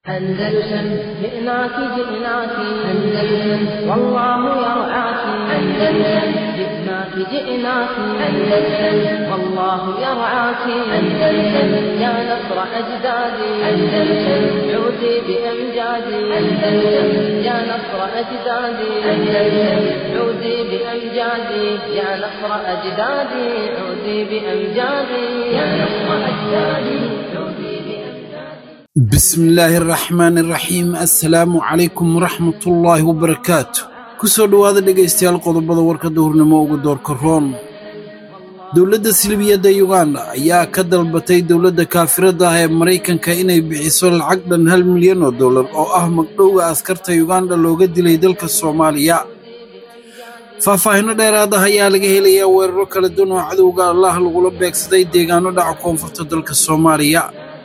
أندلسن جئناك جئناك أندلسن والله يرعاك أندلسن جئناك جئناك أندلسن والله يرعاك أندلسن يا نصر أجدادي أندلسن عودي بأمجادي أندلسن يا نصر أجدادي أندلسن عودي بأمجادي يا نصر أجدادي عودي بأمجادي يا نصر أجدادي عودي بأمجادي بسم illaahi araxmaan iraxiim assalaamu calaykum waraxmatullaahi wabarakaatu ku soo dhowaada dhegaystayaal qodobada warka duhurnimo ugu doorka roon dowladda silibiyadda yuganda ayaa ka dalbatay dowladda kaafiradda ah ee maraykanka inay bixiso lacag dhan hal milyan oo dollar oo ah magdhowga askarta yuganda looga dilay dalka soomaaliya faahfaahinno dheeraad ah ayaa laga helayaa weeraro kala duwan oo cadowga allah lagula beegsaday deegaano dhaca koonfurta dalka soomaaliya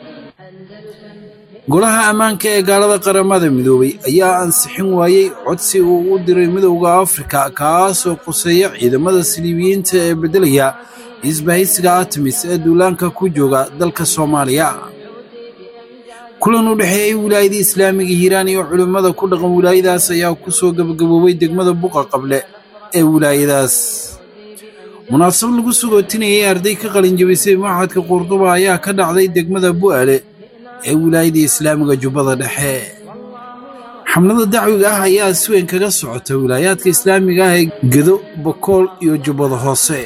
golaha ammaanka ee gaalada qaramada midoobay ayaa ansixin waayey codsi uu u diray midowda afrika kaasoo quseeya ciidamada siliibiyiinta ee beddelaya isbahaysiga artemis ee duulaanka ku jooga dalka soomaaliya kulan u dhexeeyey wilaayada islaamiga hiiraan iyo culimmada ku dhaqan wilaayadaas ayaa ku soo gebagaboobay degmada buqa qable ee wilaayadaas munaasabad lagu sugootinayay arday ka qalinjabisay maxadka qurduba ayaa ka dhacday degmada bu'aale ee wilaayada islaamiga jubbada dhexe xamlada dacwiga ah ayaa si weyn kaga socota wilaayaadka islaamiga ah ee gedo bokool iyo jubbada hoose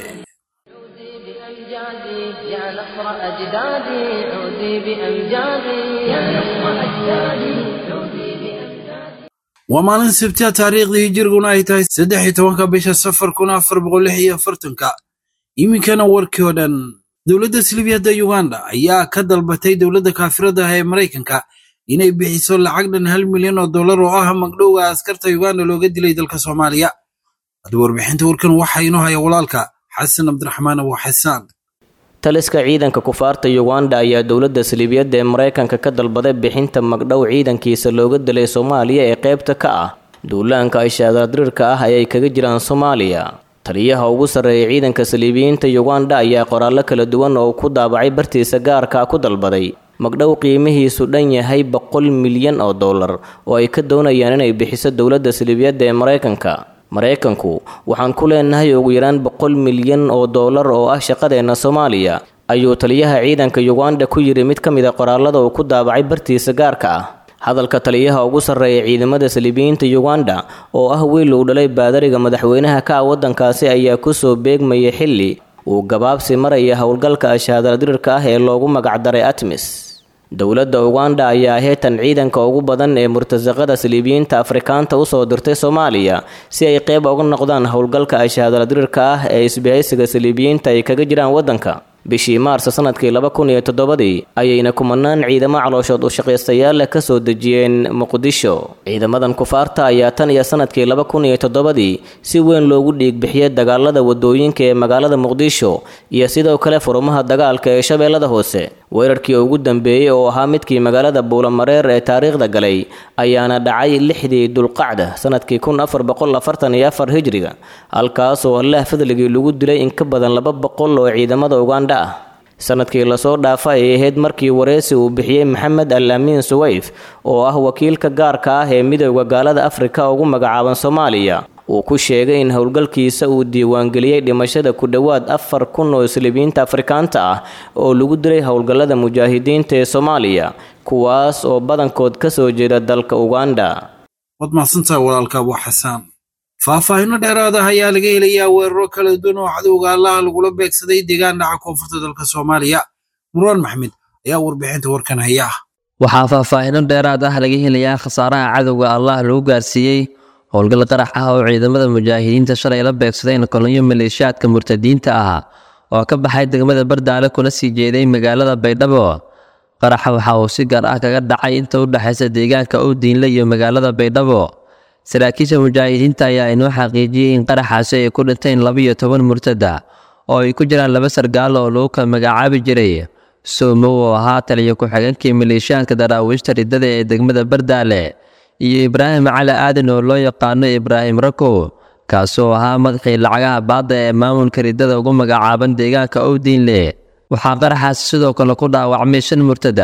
بأمجادي يا نصر أجدادي عودي بأمجادي يا نصر أجدادي عودي بأمجادي waa maalin sabtiya taariikhdii hijiriguna ay tahay saddex iyo tobanka bisha safar kun afar boqol lix iyo afartanka iminkana warkii oo dhan dowladda silibiyadda yuganda ayaa ka dalbatay dowladda kaafiradda ah ee maraykanka inay bixiso lacag dhan hal milyan oo dollar oo ah magdhowga askarta yuganda looga dilay dalka soomaaliya hadda warbixinta warkan waxaa inoo haya walaalka xasan cabdiraxmaan abu xasaan taliska ciidanka kufaarta yuganda ayaa dowladda saliibiyadda ee maraykanka ka dalbaday bixinta magdhow ciidankiisa looga dilay soomaaliya ee qaybta ka ah duulaanka ashaadardiriirka ah ayay kaga jiraan soomaaliya taliyaha ugu sarreeya ciidanka saliibiyiinta yuganda ayaa qoraallo kala duwan oo ku daabacay bartiisa gaarka ku dalbaday magdhow qiimihiisu dhan yahay boqol milyan oo dollar oo ay ka doonayaan inay bixiso dowladda saliibiyadda ee maraykanka maraykanku waxaan ku leenahay ugu yaraan boqol milyan oo dollar oo ah shaqadeenna soomaaliya ayuu taliyaha ciidanka yuganda ku yidhi mid ka mid a qoraalada uu ku daabacay bartiisa gaarka ah hadalka taliyaha ugu sarreeya ciidamada saliibiyiinta yuganda oo ah wiil uu dhalay baadariga madaxweynaha ka ah waddankaasi ayaa kusoo beegmaya xilli uu gabaabsi maraya howlgalka ashaadaladirirka ah ee loogu magacdaray atmis dowladda uganda ayaa heetan ciidanka ugu badan ee murtasaqada saliibiyiinta afrikaanta usoo dirtay soomaaliya si ay qeyb uga noqdaan howlgalka ashaadaladirirka ah ee isbahaysiga saliibiyiinta ay kaga jiraan waddanka bishii maarsa sanadkii laba kun iyo toddobadii ayayna kumanaan ciidamo calooshood u shaqaystayaal leh kasoo dejiyeen muqdisho ciidamadan kufaarta ayaa tan iyo sanadkii laba kun iyo toddobadii si weyn loogu dhiigbixiyey dagaalada wadooyinka ee magaalada muqdisho iyo sidoo kale furumaha dagaalka ee shabeellada hoose weerarkii ugu dambeeyey oo ahaa midkii magaalada buulamareer ee taariikhda galay ayaana dhacay lixdii dulqacda sanadkii kun afar boqol afartan iyo afar hijriga halkaasoo allah fadligii lagu dilay in ka badan laba boqol oo ciidamada uganda ah sanadkii lasoo dhaafa ay ahayd markii wareysi uu bixiyey maxamed al amiin suwayf oo ah wakiilka gaarka ah ee midowda gaalada afrika ugu magacaaban soomaaliya uu ku sheegay in howlgalkiisa uu diiwaangeliyey dhimashada ku dhowaad afar kun oo saliibiyiinta afrikaanta ah oo lagu dilay howlgallada mujaahidiinta ee soomaaliya kuwaas oo badankood ka soo jeeda dalka uganda waad mahadsantahay walaalka abu xasaan faahfaahinno dheeraad ah ayaa laga helayaa weeraro kala duwan oo cadowga allaha lagula beegsaday deegaan dhaca koonfurta dalka soomaaliya murwaan maxmed ayaa warbixinta warkan haya waxaa faahfaahinno dheeraad ah laga helayaa khasaaraha cadowga allah lagu gaarsiiyey howlgal qarax ah oo ciidamada mujaahidiinta shalay la beegsadeen kolonyo maleeshiyaadka murtadiinta ah oo ka baxay degmada bardaale kuna sii jeeday magaalada baydhabo qaraxa waxa uu si gaar ah kaga dhacay inta u dhexaysa deegaanka owdiinle iyo magaalada baydhabo saraakiisha mujaahidiinta ayaa inoo xaqiijiyey in qaraxaasi ay ku dhinteen labaiyo toban murtada oo ay ku jiraan laba sargaal oo lagu kala magacaabi jiray soomow oo ahaa taliyo ku-xigeenkii maleeshiyaadka daraawiishta riddada ee degmada bardaale iyo ibraahim cali aadan oo loo yaqaano ibraahim rakow kaasoo ahaa madaxii lacagaha baadda ee maamulka riddada ugu magacaaban deegaanka owdiinle waxaa qaraxaasi sidoo kale ku dhaawacmay shan murtada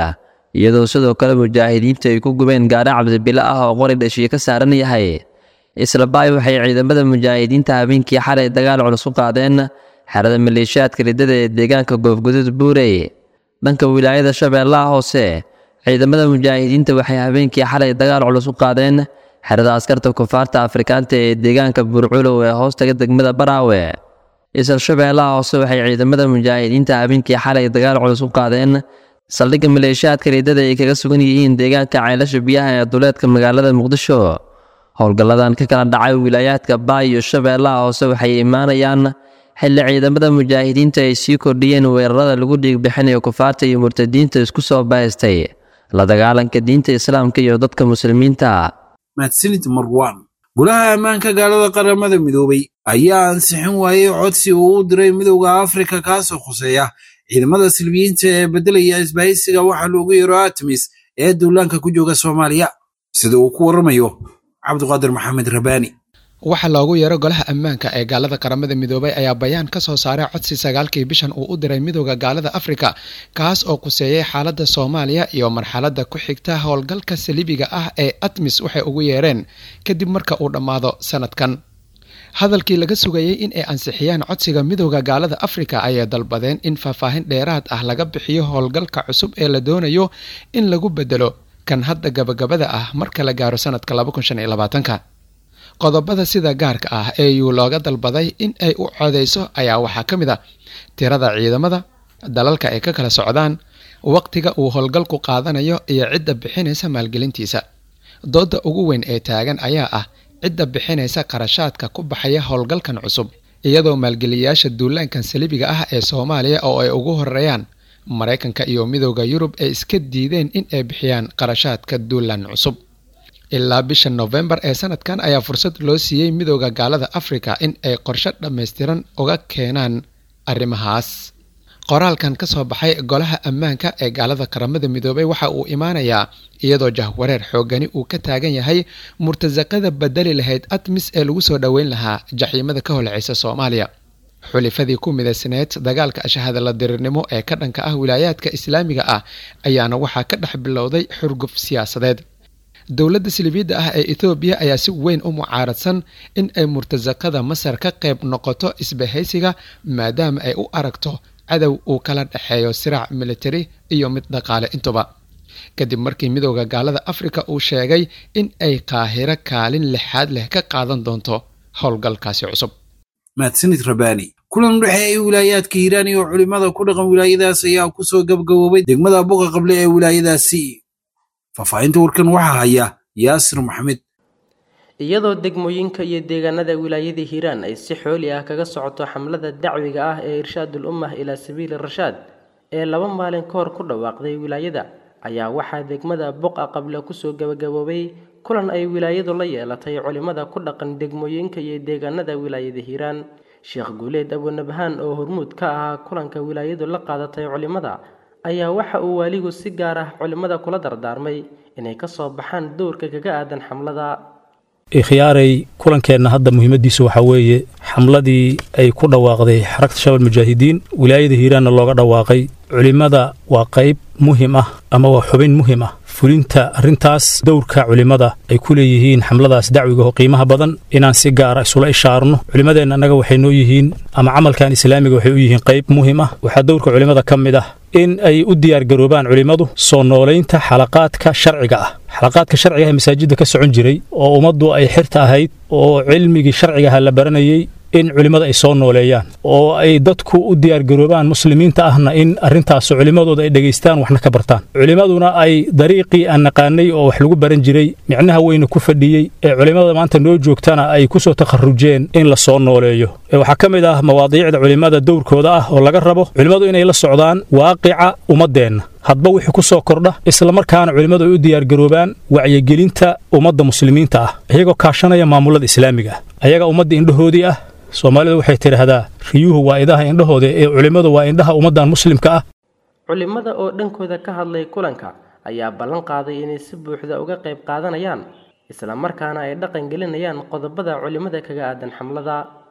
iyadoo sidoo kale mujaahidiintu ay ku gubeen gaari cabdibilo ah oo qori dhashiye ka saaran yahay isla baay waxay ciidamada mujaahidiinta habeenkii xalay dagaal culus u qaadeen xerada maleeshiyaadka riddada ee deegaanka goofgudud buurey dhanka wilaayada shabeellaha hoose ciidamada mujaahidiinta waxay habeenkii xalay dagaal culus u qaadeen xerada askarta kufaarta afrikaanta ee deegaanka buurculow ee hoostaga degmada baraawe isla shabeellaha hoose waxay ciidamada mujaahidiinta habeenkii xalay dagaal culus u qaadeen saldhigga maleeshiyaadka riddada ay kaga sugan yihiin deegaanka ceelasha biyaha ee duleedka magaalada muqdisho howlgalladan ka kala dhacay wilaayaadka baay iyo shabeellaha hoose waxay imaanayaan xilli ciidamada mujaahidiinta ay sii kordhiyeen weerarada lagu dhiigbixinayo kufaarta iyo murtadiinta isku soo bahaystay la dagaalanka diinta islaamka iyo dadka muslimiinta mahadsanid marwan golaha ammaanka gaalada qaramada midoobay ayaa ansixin waayey codsi uu u diray midowda afrika kaasoo khuseeya ciidamada silbiyiinta ee beddelaya isbahaysiga waxaa loogu yeero artemis ee duulaanka ku jooga soomaaliya sida uu ku warramayo cabdiqaadir maxamed rabaani waxaa loogu yeero golaha ammaanka ee gaalada qaramada midoobay ayaa bayaan ka soo saaray codsi sagaalkii bishan uu u diray midowda gaalada afrika kaas oo kuseeyey xaaladda soomaaliya iyo marxaladda ku xigta howlgalka saliibiga ah ee atmis waxay ugu yeereen kadib marka uu dhammaado sanadkan hadalkii laga sugayey in ay ansixiyaan codsiga midowda gaalada afrika ayay dalbadeen in faahfaahin dheeraad ah laga bixiyo howlgalka cusub ee la doonayo in lagu bedelo kan hadda gabagabada ah marka la gaaro sanadka qodobada sida gaarka ah ee yuu looga dalbaday in ay u codeyso ayaa waxaa ka mid a tirada ciidamada dalalka ay ka kala socdaan waqtiga uu howlgalku qaadanayo iyo cidda bixinaysa maalgelintiisa dooda ugu weyn ee taagan ayaa ah cidda bixinaysa qarashaadka ku baxaya howlgalkan cusub iyadoo maalgeliyayaasha duulaankan saliibiga ah ee soomaaliya oo ay ugu horeeyaan maraykanka iyo midowda yurub ay iska diideen in ay bixiyaan qarashaadka duulaan cusub ilaa bisha nofembar ee sanadkan ayaa fursad loo siiyey midowda gaalada afrika in ay qorshe dhammaystiran uga keenaan arrimahaas qoraalkan ka soo baxay golaha ammaanka ee gaalada qaramada midoobay waxa uu imaanayaa iyadoo jahwareer xoogani uu ka taagan yahay murtasaqada bedeli lahayd atmis ee lagu soo dhoweyn lahaa jaxiimada ka holceysa soomaaliya xulifadii ku midaysneed dagaalka ashahadala dirirnimo ee ka dhanka ah wilaayaadka islaamiga ah ayaana waxaa ka dhex bilowday xurguf siyaasadeed dowladda silibiidda ah ee ethoobiya ayaa si weyn u mucaaradsan in ay murtasaqada masar ka qayb noqoto isbahaysiga maadaama ay u aragto cadow uu kala dhexeeyo siraac militari iyo mid dhaqaale intuba kadib markii midowda gaalada afrika uu sheegay in ay qaahiro kaalin lixaad leh ka qaadan doonto howlgalkaasi cusub mahadsanid rabaani kulan u dhexeeyay wilaayaadka hiiraan iyo culimmada ku dhaqan wilaayadaas ayaa ku soo gabgaboobay degmada buqa qable ee wilaayadaasi faahfaahinta warkan waxaa haya yaasir maxamed iyadoo degmooyinka iyo deegaanada wilaayada hiiraan ay si xooli ah kaga socoto xamlada dacwiga ah ee irshaadul ummah ilaa sabiili rashaad ee laba maalin ka hor ku dhawaaqday wilaayada ayaa waxaa degmada buqa qable kusoo gabagaboobay kulan ay wilaayadu la yeelatay culimmada ku dhaqan degmooyinka iyo deegaanada wilaayada hiiraan sheekh guuleed abunabhaan oo hormuud ka ahaa kulanka wilaayadu la qaadatay culimmada ayaa waxa uu waaligu si gaar ah culimmada kula dardaarmay inay ka soo baxaan dowrka kaga aadan xamlada ikhyaaray kulankeenna hadda muhiimaddiisu waxaa weeye xamladii ay ku dhawaaqday xarakta shabal mujaahidiin wilaayada hiiraanna looga dhawaaqay culimmada waa qayb muhim ah ama waa xubin muhim ah fulinta arrintaas dowrka culimmada ay ku leeyihiin xamladaas dacwiga oo qiimaha badan inaan si gaara isula ishaarno culimmadeenna annaga waxay noo yihiin ama camalkan islaamiga waxay u yihiin qayb muhim ah waxaa dowrka culimmada ka mid ah in ay u diyaargaroobaan culimmadu soo noolaynta xalaqaadka sharciga ah xalaqaadka sharciga ah ee masaajidda ka socon jiray oo ummaddu ay xirta ahayd oo cilmigii sharcigaha la baranayey in culimmada ay soo nooleeyaan oo ay dadku u diyaargaroobaan muslimiinta ahna in arrintaas culimmadooda ay dhegaystaan waxna ka bartaan culimmaduna ay dariiqii aan naqaanay oo wax lagu baran jiray micnaha weyna ku fadhiyey ee culimmada maanta noo joogtana ay ku soo takharrujeen in la soo nooleeyo waxaa ka mid ah mawaadiicda culimmada dowrkooda ah oo laga rabo culimmadu inay la socdaan waaqica ummaddeenna hadba wixii ku soo kordha islamarkaana culimmadu ay u diyaargaroobaan wacyigelinta ummadda muslimiinta ah iyagoo kaashanaya maamullada islaamiga ah ayaga ummadda indhahoodii ah soomaalidu waxay tidhaahdaa riyuhu waa idaha indhahooda ee culimmadu waa indhaha ummaddan muslimka ah culimmada oo dhankooda ka hadlay kulanka ayaa ballan qaaday inay si buuxda uga qayb qaadanayaan isla markaana ay dhaqan gelinayaan qodobada culimmada kaga aadan xamlada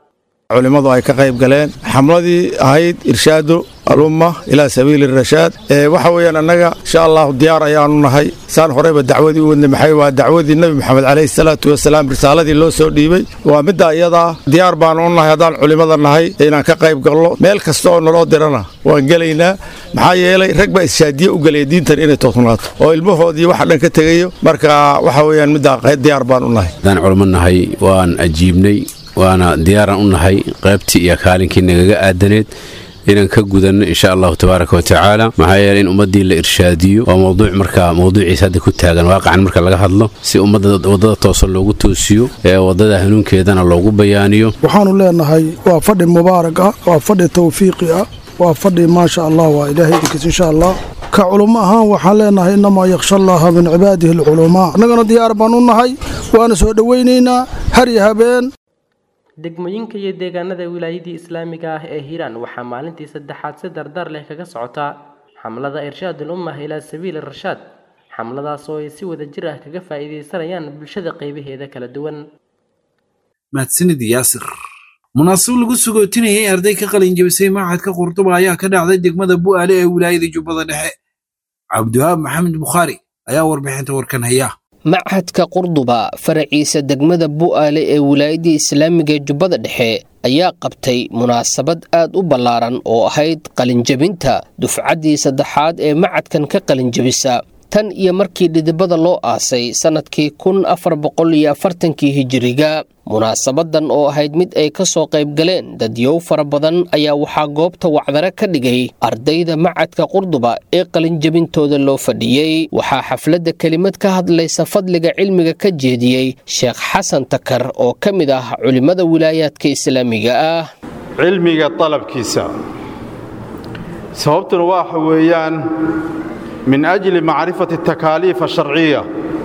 culimmadu ay ka qayb galeen xamladii ahayd irshaadu alumma ilaa sabiili rashaad waxa weeyaan annaga insha allahu diyaar ayaanu nahay saan horeyba dacwadii u wadnay maxay waa dacwadii nebi moxamed calayhi salaatu wasalaam risaaladii loo soo dhiibey waa midda iyadaa diyaar baanu u nahay haddaan culimmada nahay inaan ka qayb galno meel kasta oo naloo dirana waan gelaynaa maxaa yeelay rag baa ishaadiye u gelaya diintan inay toosnaato oo ilmahoodii waxa dhan ka tegayo marka waxa weeyaan middaa diyaar baan u nahay haddaan culimo nahay waan ajiibnay waana diyaaraan u nahay qaybtii iyo kaalinkii nagaga aadaneed inaan ka gudanno insha allahu tabaaraka wa tacaala maxaa yeele in ummaddii la irshaadiyo waa mowduuc marka mowduuciisa hadda ku taagan waaqacan marka laga hadlo si ummadda waddada toosan loogu toosiyo ee waddada hanuunkeedana loogu bayaaniyo waxaannu leenahay waa fadhi mubaarak ah waa fadhi tawfiiqi ah waa fadhi maasha allah waa ilaahay idinkiis insha allah ka culummo ahaan waxaan leenahay innamaa yakhsha allaha min cibaadihi alculamaa annagana diyaar baan u nahay waana soo dhowaynaynaa har iyo habeen degmooyinka iyo deegaanada wilaayadii islaamiga ah ee hiiraan waxaa maalintii saddexaad si dardar leh kaga socotaa xamlada irshaadul ummah ilaa sabiili rashaad xamladaas oo ay si wada jir ah kaga faa'iidaysanayaan bulshada qaybaheeda kala duwan mahadsanid yaasir munaasab lagu sugootinayay arday ka qalin jabisay machadka qurduba ayaa ka dhacday degmada bu'aale ee wilaayada jubbada dhexe cabdiwahaab maxamed bukhaari ayaa warbixinta warkan haya machadka qurduba faraciisa degmada bu'aale ee wilaayadii islaamiga ee jubbada dhexe ayaa qabtay munaasabad aad u ballaaran oo ahayd qalinjabinta dufcaddii saddexaad ee macadkan ka qalinjabisa tan iyo markii dhidibada loo aasay sannadkii kun afar boqol iyo afartankii hijiriga munaasabadan oo ahayd mid ay ka soo qayb galeen dadyow fara badan ayaa waxaa goobta wacdare ka dhigay ardayda macadka qurduba ee qalinjabintooda loo fadhiyey waxaa xafladda kelimad ka hadlaysa fadliga cilmiga ka jeediyey sheekh xasan takar oo ka mid ah culimmada wilaayaadka islaamiga ah cilmiga dalabkiisa sababtuna waxa weeyaan min ajli macrifati atakaaliif asharciya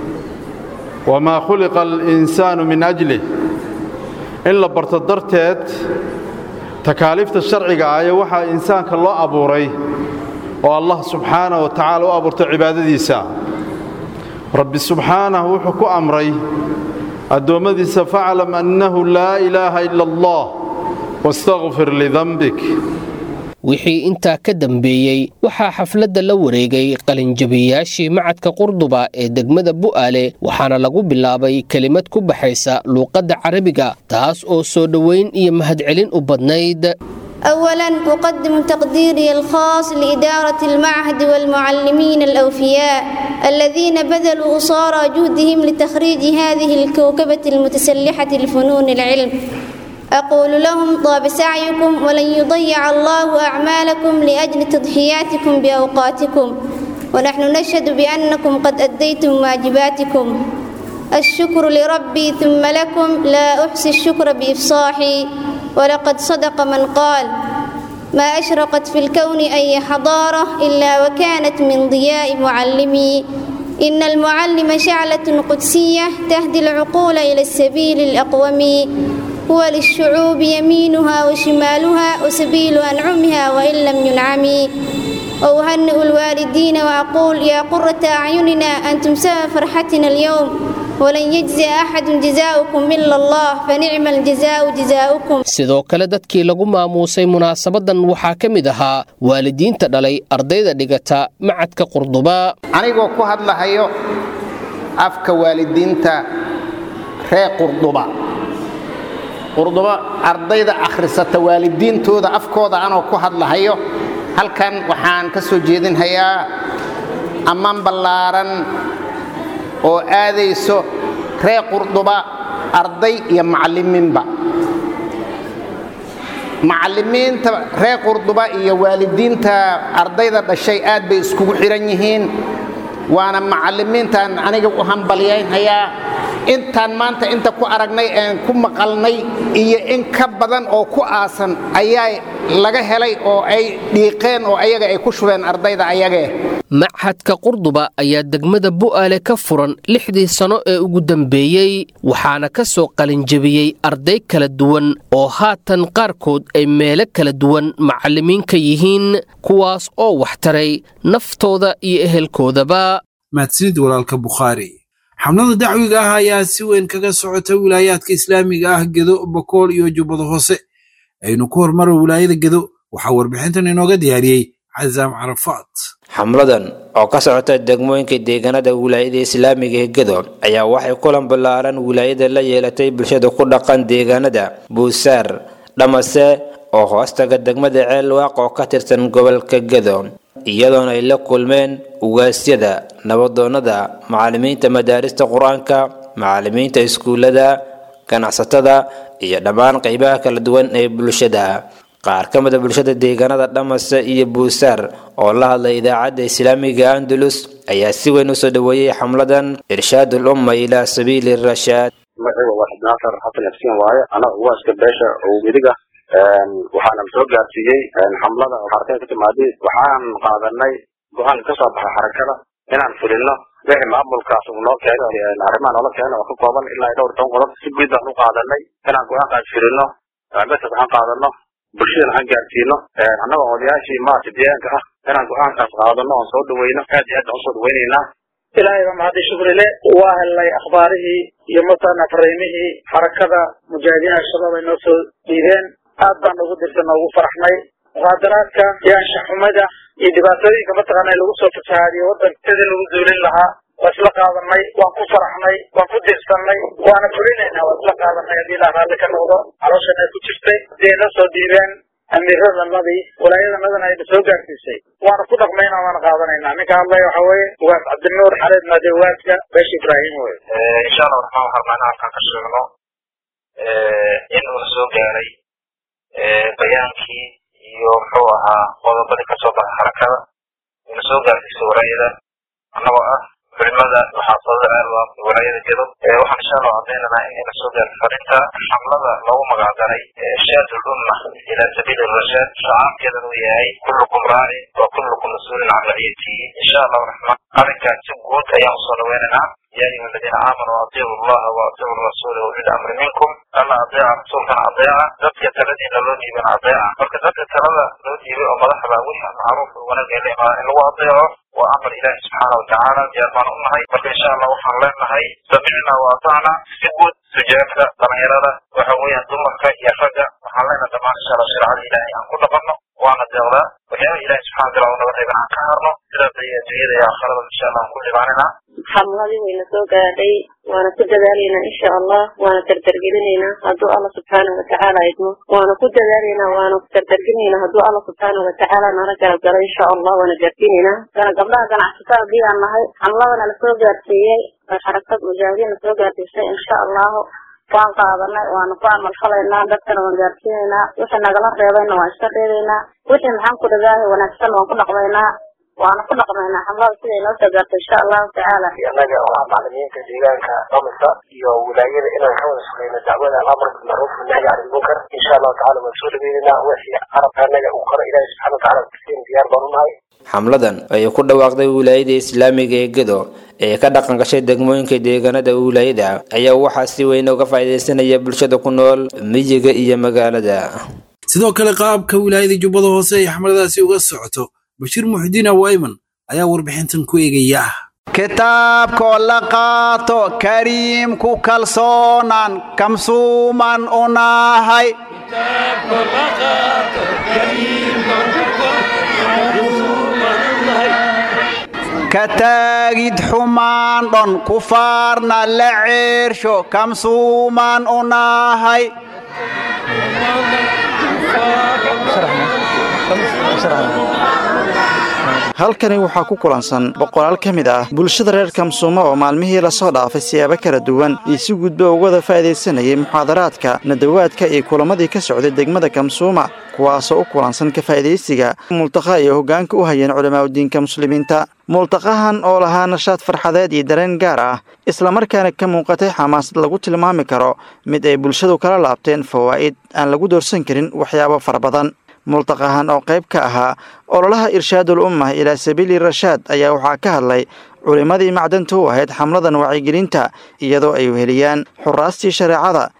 wamaa khuliqa alinsaanu min ajlih in la barto darteed takaaliifta sharciga ah ee waxaa insaanka loo abuuray oo allah subxaanah wa tacaala u abuurtay cibaadadiisa rabbi subxaanahu wuxuu ku amray addoommadiisa faclam annahu laa ilaaha ila allah wastakfir lidanbik wixii intaa ka dambeeyey waxaa xafladda la wareegay qalinjabiyayaashii macadka qurduba ee degmada bu'aale waxaana lagu bilaabay kelimad ku baxaysa luuqadda carabiga taas oo soo dhoweyn iyo mahadcelin u badnayd أولا أقدم تقديري الخاص لإدارة المعهد والمعلمين الأوفياء الذين بذلوا أصارى جهدهم لتخريج هذه الكوكبة المتسلحة لفنون العلم أقول لهم طاب سعيكم ولن يضيع الله أعمالكم لأجل تضحياتكم بأوقاتكم ونحن نشهد بأنكم قد أديتم واجباتكم الشكر لربي ثم لكم لا أحصي الشكر بإفصاحي ولقد صدق من قال ما أشرقت في الكون أي حضارة إلا وكانت من ضياء معلمي إن المعلم شعلة قدسية تهدي العقول إلى السبيل الأقوم هو للشعوب يمينها وشمالها وسبيل أنعمها وإن لم ينعم وأهنئ الوالدين وأقول يا قرة أعيننا أنتم سبب فرحتنا اليوم ولن يجزي أحد جزاؤكم إلا الله فنعم الجزاء جزاؤكم sidoo kale dadkii lagu maamuusay munaasabadan waxaa ka mid ahaa waalidiinta dhalay ardayda dhigata macadka qurduba anigoo ku hadlahayo afka waalidiinta reer qurduba qurduba ardayda akhrisata waalidiintooda afkooda anoo ku hadlahayo halkan waxaan ka soo jeedinhayaa ammaan ballaaran oo aadayso reer qurduba arday iyo macallimiinba macallimiinta reer qurduba iyo waalidiinta ardayda dhashay aad bay iskugu xidhan yihiin waana macallimiintaan aniga u hambalyaynhayaa intaan maanta inta ku aragnay een ku maqalnay iyo in ka badan oo ku aasan ayaa laga helay oo ay dhiiqeen oo ayaga ay ku shubeen ardayda ayagee machadka qurduba ayaa degmada bu'aale ka furan lixdii sano ee ugu dambeeyey waxaana ka soo qalinjabiyey arday kala duwan oo haatan qaarkood ay meelo kala duwan macallimiinka yihiin kuwaas oo waxtaray naftooda iyo ehelkoodaba mahadsanid walaalka bukhaari xamlada dacwiga ah ayaa si weyn kaga socota wilaayaadka islaamiga ah gedo bakool iyo jubbada hoose aynu ku hormaro wilaayada gedo waxaa warbixintan inooga diyaariyey casaam carafaad xamladan oo ka socota degmooyinka deegaanada wilaayada islaamiga ee gedo ayaa waxay kulan ballaaran wilaayada la yeelatay bulshada ku dhaqan deegaanada buusaar dhamase oo hoostaga degmada ceelwaaq oo ka tirsan gobolka gedo iyadoona ay la kulmeen ugaasyada nabadoonnada macallimiinta madaarista qur-aanka macallimiinta iskuullada ganacsatada iyo dhammaan qeybaha kala duwan ee bulshada qaar ka mid a bulshada deegaanada dhamase iyo buusaar oo la hadlay idaacadda islaamiga andalus ayaa si weyn usoo dhoweeyey xamladan irshaadul umma ilaa sabiili rashaad magaciiba waa xibnaasar xasan yafsiin waaye anaga ugaaska beesha oo weliga waxaana soo gaarsiiyey xamlada xarakada ka timaaday waxaan qaadanay go-aan ka soo baxay xarakada inaan fulino wixii maamulkaas uu noo keeno arrimaha noola keeno oo ka kooban ilaa dhowr toban qodob si guud baan u qaadanay inaan go-aankaas fulino besas aan qaadano bulshadana aan gaarsiino annagoo odayaashii maarta deegaanka ah inaan go-aankaas qaadano oon soo dhaweyno aad iyo aad baan usoo dhaweynaynaa ilaahay baa mahadi shukrile waa helnay akhbaarihii iyo matana fariimihii xarakada mujaahidiin al-shabaab ay noo soo dhiibeen aad baan ugu dirsan ugu faraxnay muqaadaraadka iyo anshaxumada iyo dhibaatooyinka mataqaana lagu soo fasahaadiyo waddanka sidii lagu duulin lahaa waa isla qaadanay waan ku faraxnay waan ku dirsanay waana fulinaynaa waa isla qaadanay haddii ilaah raalli ka noqdo caloshan ay ku jirtay hadii ay noo soo dhiibeen amiiradanadii walaayadanadana ayna soo gaarsiisay waana ku dhaqmayna waana qaadanaynaa ninka hadlaya waxa weeye ugaas cabdinuur xareed maade ugaadka beesha ibraahim wey insha allah waxaan rabnaa in halkan ka sheegno in uuna soo gaaray bayaankii iyo muxuu ahaa qodobadii kasoo baxay xarakada una soo gaarsiisay walaayada annagoo ah culimada waxaasada aalwaaq walaayada gedo waxaan insha allah cadaynaynaa in ina soo gaartay farinta xamlada loogu magacdaray shaadul umma ila sabiili rashaad shacaabkeedan uu yahay kullukum raaci wa kullukum mas-uulin can raciyatihi insha allahu raxmaan arrinkaas si guud ayaan usoo dhaweynaynaa يا أيها الذين آمنوا أطيعوا الله وأطيعوا الرسول وأولي الأمر منكم ألا أطيع رسولكم أطيعا ذاتك الذين لو ديبن أطيعا فلك ذاتك الذين لو ديبن ومدحبا وحا معروف ونقل لما إن هو أطيعه وأمر الله سبحانه وتعالى يا من أمهي فلك إن شاء الله وحن لنهي سمعنا وأطعنا سجود سجادك ضميرنا وحويا دمك يا فجأة وحن لنا دمان إن شاء الله شرع الإلهي أن كل قبنا وأنا الدولة ويا إلهي سبحانه وتعالى ونبغي عن كهرنا إلى الدنيا يا آخرة إن شاء الله كل معنا xamladii wayna soo gaadhay waana ku dadaalaynaa insha allah waana dardargelinaynaa hadduu alla subxaanahu watacaala idmo waana ku dadaalaynaa waana dardargelinaynaa hadduu alla subxaanahu watacaala nala garab galo insha allah waana gaarsiinaynaa gana gabdhaha ganacsatada haddii aan nahay xamladana lasoo gaarsiiyey oo xarakad mujaahidiin lasoo gaarsiisay insha allahu waan qaadanay waana ku amal falaynaa dadkana waan gaarsiinaynaa wixii nagala reebayna waan iska reebaynaa wixii maxaan ku dhagaahay wanaagsan waan ku dhaqmaynaa waana ku dhaqmaynaa xamlada siday noo soo gaarto insha allahu tacaala annaga oo ah macalimiinta deegaanka dhamisa iyo wilaayada inaan ka wada shaqeyno dacwada alamr bilmacruuf wanahyi can ilmunkar insha allahu tacala waan soo dhaweynaynaa wixii carabka annaga uu koro ilaahi subxana watacaala kusiin diyaar baan unahay xamladan ayay ku dhawaaqday wilaayada islaamiga ee gedo ee ka dhaqan gashay degmooyinka deegaanada wilaayada ayaa waxaa si weyn uga faa'iidaysanaya bulshada ku nool miyiga iyo magaalada sidoo kale qaabka wilaayada jubbada hoose ay xamladaasi uga socoto bashiir muxudiin awayman ayaa warbixintan ku eegaya kitaabkoo la qaato kariimku kalsoonaan kamsuuman u nahay ka taagid xumaan dhon kufaarna la ceersho kamsuuman u nahay halkani waxaa ku kulansan boqolaal ka mid ah bulshada reer kamsuuma oo maalmihii lasoo dhaafay siyaabo kala duwan iyo si gudba ugada faa'iidaysanayay muxaadaraadka nadawaadka iyo kulamadii ka socday degmada kamsuuma kuwaasoo u kulansan ka faa'iidaysiga multaqa iyo hoggaanka u hayeen culamaauddiinka muslimiinta multaqahan oo lahaa nashaad farxadeed iyo dareen gaar ah islamarkaana ka muuqatay xamaasad lagu tilmaami karo mid ay bulshadu kala laabteen fawaa'id aan lagu doorsan karin waxyaabo fara badan multaqahan oo qayb ka ahaa ololaha irshaadul ummah ilaa sabiili rashaad ayaa waxaa ka hadlay culimmadii macdanta u ahayd xamladan wacyigelinta iyadoo ay weheliyaan xuraastii shareecada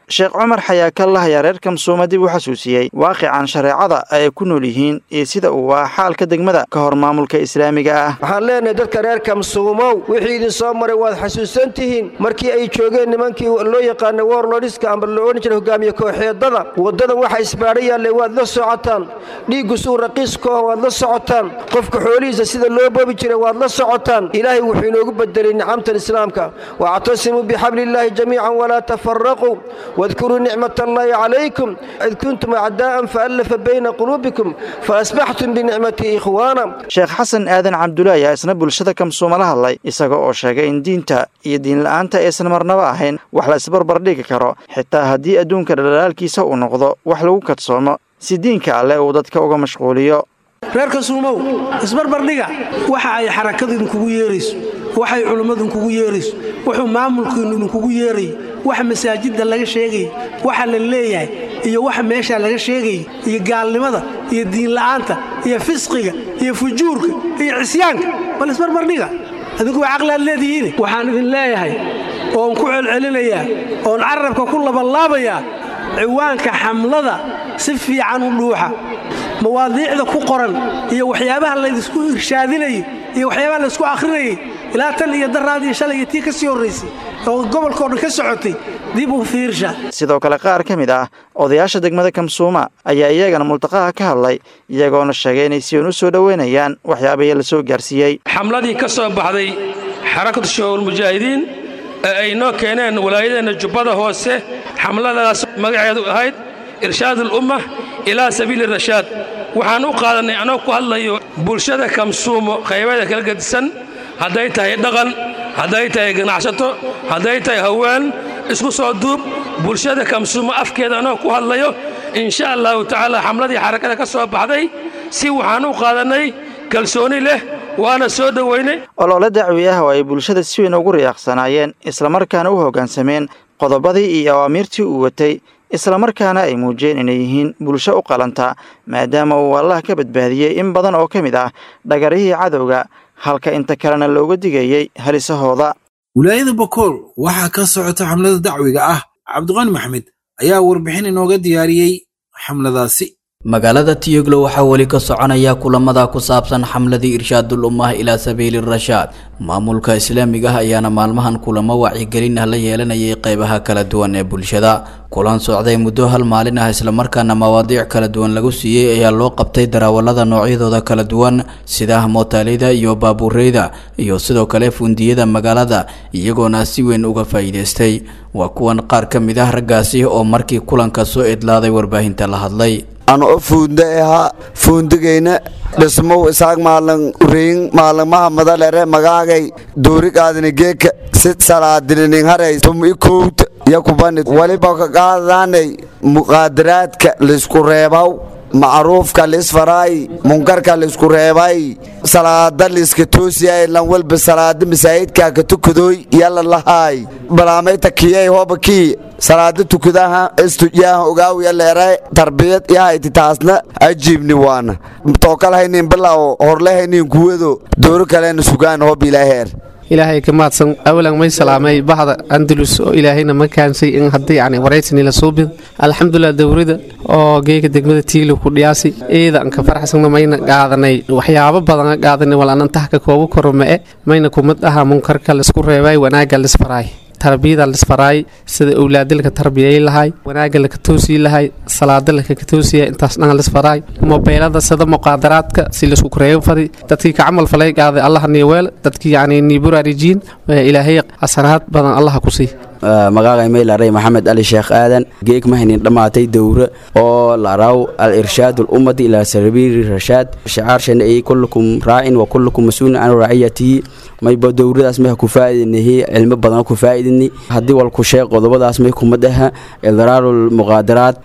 sheekh cumar xayaakallah ayaa reer kamsuuma dib u xasuusiyey waaqican shareecada ay ku nool yihiin iyo sida uu waa xaalka degmada ka hor maamulka islaamiga ah waxaan leenahay dadka reer kamsuumow wixii idin soo maray waad xasuusan tihiin markii ay joogeen nimankii loo yaqaanay warlodhiska amba loo odhan jiray hogaamiye kooxeedada waddadan waxa isbaadha yaallay waad la socotaan dhiiggu suu raqiiskooha waad la socotaan qofka xoolihiisa sida loo boobi jiray waad la socotaan ilaahay wuxuu inoogu bedelay nicamtan islaamka wactasimuu bixabliillaahi jamiican walaa tafaraquu واذكروا نعمة الله عليكم إذ كنتم أعداء فألف بين قلوبكم فأصبحتم بنعمته إخوانا sheekh xasan aadan cabdulle ayaa isna bulshada kamsuuma la hadlay isaga oo sheegay in diinta iyo diinla'aanta aysan marnaba ahayn wax la isbarbar dhigi karo xitaa haddii adduunka dhalaalaalkiisa uu noqdo wax lagu kadsoomo si diinka alleh uu dadka uga mashquuliyo reer kasuumow isbarbardhiga waxa ay xarakadu idinkugu yeerayso waxay culummadu idinkugu yeerayso wuxuu maamulkiinu idinkugu yeerayo waxa masaajidda laga sheegaya waxa la leeyahay iyo waxa meeshaa laga sheegaya iyo gaalnimada iyo diinla'aanta iyo fisqiga iyo fujuurka iyo cisyaanka bal isbarbardhiga adinku waa caqli aad leedihiin waxaan idin leeyahay oon ku celcelinayaa oon carabka ku labanlaabayaa ciwaanka xamlada si fiican u dhuuxa mawaadiicda ku qoran iyo waxyaabaha laydisku irshaadinayo iyo waxyaabaha laysku akhrinayay ilaa tan iyo daraad iyo shalay iyo tii ka sii horraysay oo gobolkao dhan ka socotay dib u fiirsha sidoo kale qaar ka mid ah odayaasha degmada kamsuuma ayaa iyagana multaqaha ka hadlay iyagoona sheegay inay si uun u soo dhoweynayaan waxyaabahii la soo gaarsiiyey xamladii ka soo baxday xarakatu shabaabulmujaahidiin ee ay noo keeneen walaayadeenna jubbada hoose xamladaas magaceedu ahayd irshaad alumma ilaa sabiili rashaad waxaan u qaadannay anoo ku hadlayo bulshada kamsuumo qaybada kala gedisan hadday tahay dhaqan hadday tahay ganacsato hadday tahay haween isku soo duub bulshada kamsuumo afkeeda anoo ku hadlayo insha allahu tacaala xamladii xarakada ka soo baxday si waxaan u qaadannay kalsooni leh waana soo dhoweynay olole dacwi ah oo ay bulshada si weyn ugu riyaaqsanaayeen islamarkaana u hoggaansameen qodobadii iyo awaamiirtii uu watay islamarkaana ay muujiyeen inay yihiin bulsho u qalanta maadaama uu allah ka badbaadiyey in badan oo ka mid ah dhagarihii cadowga halka inta kalena looga digayey halisahooda wilaayada bakool waxaa ka socota xamlada dacwiga ah cabdiqani maxmed ayaa warbixin inooga diyaariyey xamladaasi magaalada tiyoglo waxaa weli ka soconaya kulamada ku saabsan xamladii irshaadul ummah ilaa sabiili rashaad maamulka islaamiga ah ayaana maalmahan kulamo wacyigelin ah la yeelanayay qeybaha kala duwan ee bulshada kulan socday muddo hal maalin ah islamarkaana mawaadiic kala duwan lagu siiyey ayaa loo qabtay darawalada noocyadooda kala duwan sida mootaalida iyo baabuureyda iyo sidoo kale fundiyada magaalada iyagoona si weyn uga faa'iidaystay waa kuwan qaar ka mid ah raggaasi oo markii kulanka soo idlaaday warbaahinta la hadlay ano fuunda ahaa fuundigayna dhismow isaaq maalin uriin maalinmaha madalere magaagay duurigaadini geeka si salaadinining haray tum i kowta iyo kubanid waliba ka qaadaanay muqaadaraadka laysku reebaw macruufka lisfaraay munkarka laysku reebay salaada liska toosiyay lan walba salaada masaajidka ka tukadooy yalla lahaay balaamayta kiyay hoba kii salaada tukadaha istujaaha ogaaw yaleere tarbiyad yahayti taasna ajiibni waana tookal haynin bilaw horle haynin kuwado dooro kalena sugaan hob ilaaheer ilaahay ka mahadsan awalan may salaamay bahda andalus oo ilaahayna ma kaansay in haddii yani waraysan ila suubid alxamdulilah dowrada oo geega degmada tiilo ku dhiyaasi eeda anka faraxsanna mayna qaadanay waxyaabo badan qaadanay wal anan tahka koobu kormee mayna kumad aha munkarka laisku reebay wanaaga lisfaraay tarbiyada lisfaraay sida owlaadalka tarbiyay lahay wanaaga laka toosii lahay salaada laka toosiya intaas dhan lisfaraay mobeelada sida muqaadaraadka si laisku kureeyo fadi dadkii ka camal falay qaaday allah niweel dadkii yani niburarijiin ilaahay xasanaad badan allah ku sii magaaga maylaray maxamed ali sheekh aadan geeg mahaynin dhammaatay dowre oo laraw al irshaad ummadi ilaa sabiili rashaad shicaarshana ay kullukum raacin wa kullukum mas-uulin can raaciyatihi mayba dowradaas may ku faa'iidinahi cilmo badan ku faa'iidini haddii wal ku sheeg qodobadaas may kuma dhaha idraaru lmuqaadaraat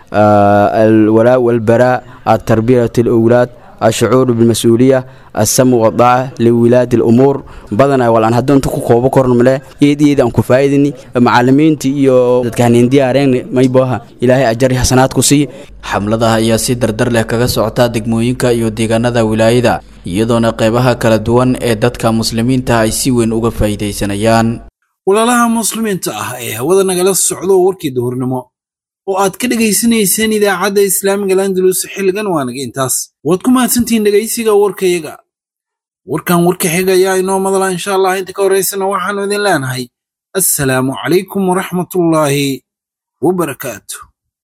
alwalaa walbaraa atarbiyat alawlaad الشعور بالمسؤولية السمو والطاعة لولاة الأمور بدنا ولا أنا هدون تكو كوبا كورن ملا يد يد أنكو فايدني معلمين تي يو كان ديارين ما يبوها إلهي أجري حسنات كسي xamladaha ayaa si dardar leh kaga socota degmooyinka iyo deegaanada wilaayada iyadoona qeybaha kala duwan ee dadka muslimiinta ay si weyn uga faa'iidaysanayaan walaalaha muslimiinta ah ee hawada nagala socdo warkii duhurnimo oo aad ka dhegaysanayseen idaacadda islaamiga landalus xilligan waanaga intaas waad ku mahadsantihiin dhegaysiga warkayaga warkan warka xiga ayaa inoo madala insha allah inta ka horaysana waxaanu idin leenahay assalaamu calaykum waraxmatullaahi wabarakaatu